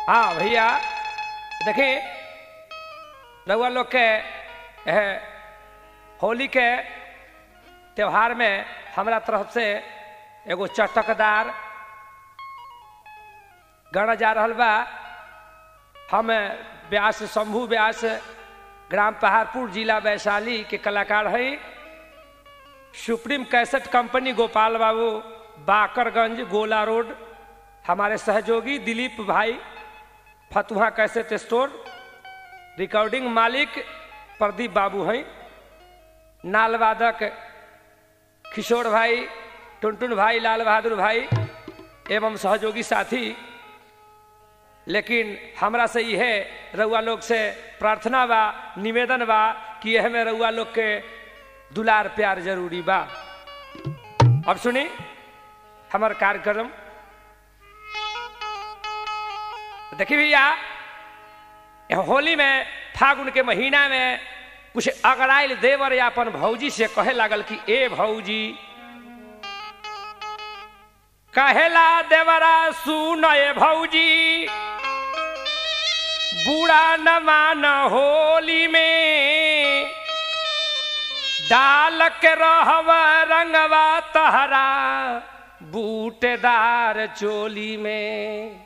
हाँ भैया देखिए रउआ लोग के एह, होली के त्योहार में हमरा तरफ से एगो चटकदार गाना जा रहल बा हम व्यास शंभू व्यास ग्राम पहाड़पुर जिला वैशाली के कलाकार हैं सुप्रीम कैसेट कंपनी गोपाल बाबू बाकरगंज गोला रोड हमारे सहयोगी दिलीप भाई फतुहा कैसेट स्टोर रिकॉर्डिंग मालिक प्रदीप बाबू हैं नाल वादक किशोर भाई टुनटुन भाई लाल बहादुर भाई एवं सहयोगी साथी लेकिन हमरा से यह रउआ लोग से प्रार्थना बा निवेदन बा कि यह में रउआ लोग के दुलार प्यार जरूरी बा अब सुनी हमार कार्यक्रम देखिए भैया होली में फागुन के महीना में कुछ अगड़ाइल देवर या अपन भौजी से कहे लागल कि ए भौजी कहेला देवरा सुन ए भौजी बूढ़ा न मान होली में डाल के रहब रंगवा तहरा बूटेदार चोली में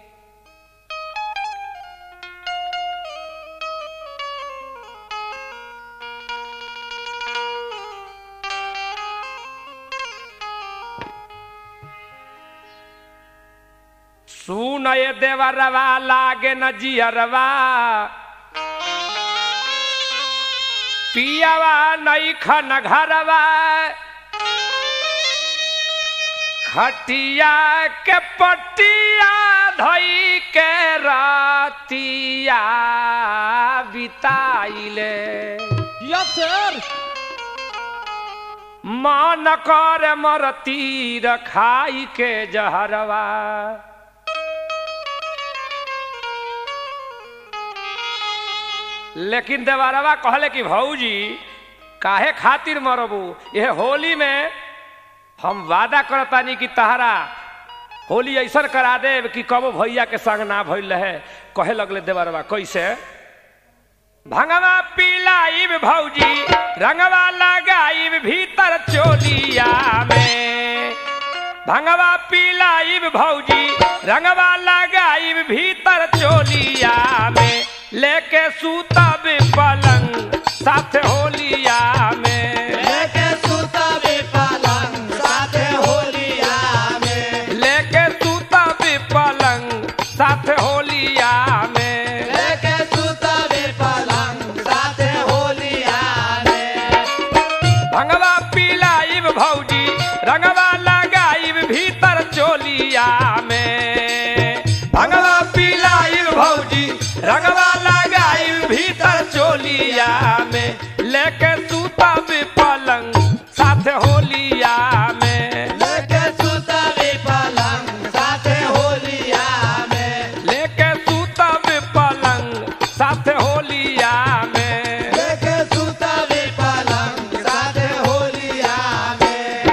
सुन ये देवरवा लागे न जियरवा पियावा नई खन घरवा खटिया के पटिया धई के रातिया बिताइले यस सर मन कर मरती रखाई के जहरवा लेकिन देवारवा कहले कि भौजी काहे खातिर मरबू यह होली में हम वादा करतानी कि तहरा होली ऐसा करा देब कि कबो भैया के संग ना भइल रहे कहे लगले देवरवा कैसे भंगवा पिलाइब भौजी रंगवा लगाइब भीतर चोलिया में भंगवा पिलाइब भौजी रंगवा लगाइब भीतर चोलिया में लेके सूतब पलंग साथ होलिया में लेके सुतबे पलंग साथे होलिया में लेके सूतब पलंग साथ होलिया में लेके सुतबे पलंग साथे होलिया में भंगवा पिलाइब भौजी रंगवा लगाइब भीतर चोलिया में भंगवा पिलाइब भौजी रंगवा लगाइब भीतर चोलिया में लेके सूतब पलंग साथ होलिया में लेके सुतबे पलंग साथे होलिया में लेके सूतब पलंग साथ होलिया में लेके सुतबे पलंग साथे होलिया में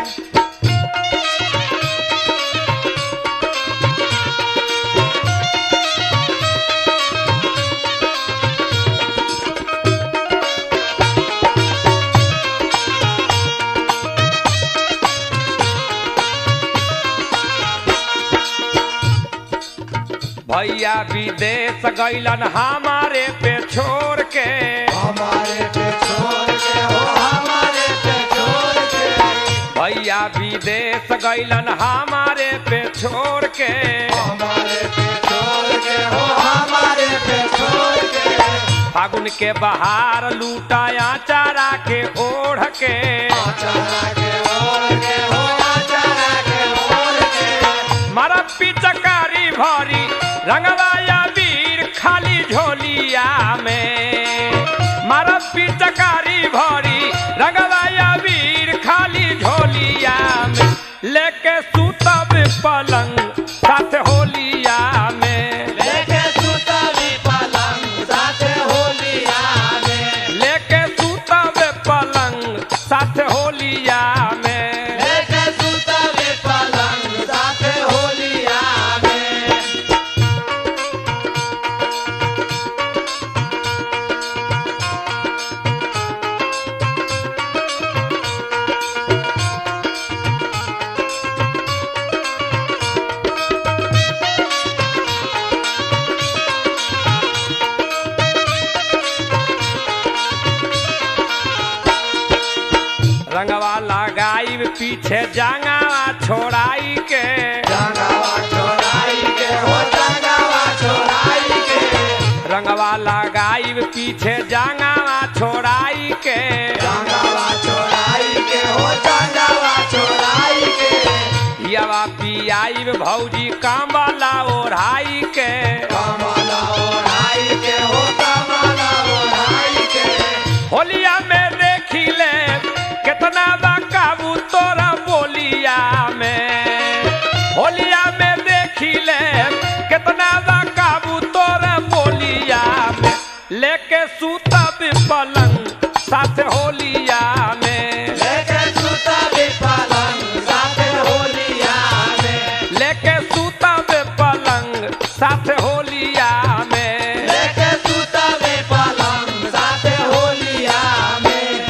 भैया विदेश गैलन हमारे पे छोड़ के हमारे पे छोड़ के हो हमारे पे छोड़ के भैया विदेश गैलन हमारे पे छोड़ के हमारे पे छोड़ के हो हमारे पे छोड़ के फागुन के बहार लूटाया चारा के ओढ़ के आचारा के ओढ़ के हो आचारा के ओढ़ के मारा पिचकारी भरी रंगवाया वीर खाली झोलिया में मारा पिचकारी भरी रंगवाया वीर खाली झोलिया में लेके सूतब पलंग साथ होलिया में लेके सुतबी पलंग साथे होलिया में लेके सूतब पलंग साथ होलिया में लेके सुतबी पलंग साथे होलिया में पीछे जांगावा छोड़ाई के जंगवा छोड़ाई के हो जंगवा छोड़ाई के रंगवा लगाई पीछे जांगावा छोड़ाई के जंगवा छोड़ाई के हो जंगवा छोड़ाई के यवा पियाई भौजी कांबला ओढ़ाई के कमला ओढ़ाई के हो कमला ओढ़ाई के होलिया में देखी ले कितना बा काबू तोरा बोलिया में होलिया में देखी ले कितना बा काबू तोरा बोलिया में लेके सूता भी पलंग साथ होलिया में लेके सुता भी पलंग साथे होलिया में लेके सूता भी पलंग साथ होलिया में लेके सुता भी पलंग साथे होलिया में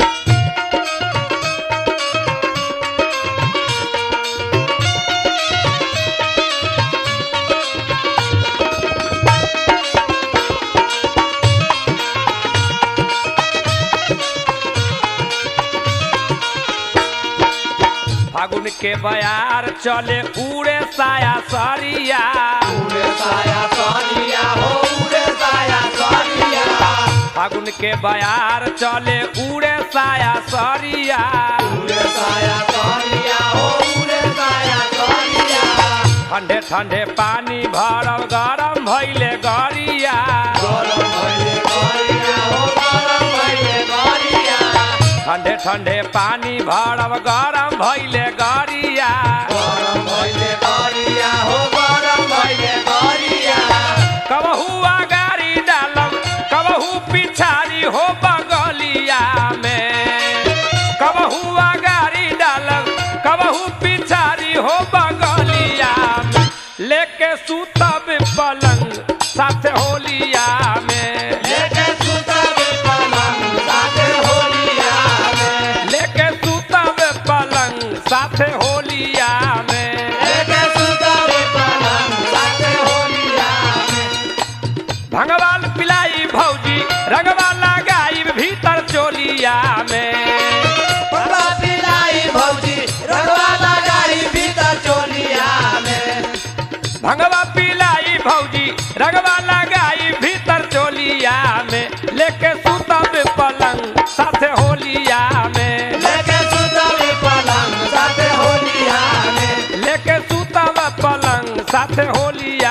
फागुन के बयार चले उड़े साया सरिया उड़े साया सोनिया हो उड़े साया सोनिया फागुन के बयार चले उड़े साया सरिया उड़े साया सोनिया हो उड़े साया सोनिया ठंडे ठंडे पानी भरल गरम भैले गरिया गरम भइले गरिया हो गरम भइले गरिया ठंडे ठंडे पानी भरल गरम भैले गरिया गरम भइले गरिया हो गरम भइले गरिया कबहू अगाड़ी डालब कबहू पिछाड़ी हो बगलिया में कबहू अगाड़ी डालब कबहू पिछाड़ी हो बगलिया में लेके सूतब पलंग साथ होलिया में लेके सुतबे पलंग साथे होलिया में लेके सूतब पलंग साथ होलिया में लेके सुतबे पलंग साथे होलिया में भंगवाल पिलाई भौजी रंगवा लगाई भीतर चोलिया में पप्पा पिलाई भौजी रंगवा लगाई भीतर चोलिया में भंगवा पिलाई भौजी रंगवा लगाई भीतर चोलिया में लेके सुतब पलंग साथे होलिया में लेके सुतबे पलंग साथे होलिया में लेके सुतब पलंग साथे होलिया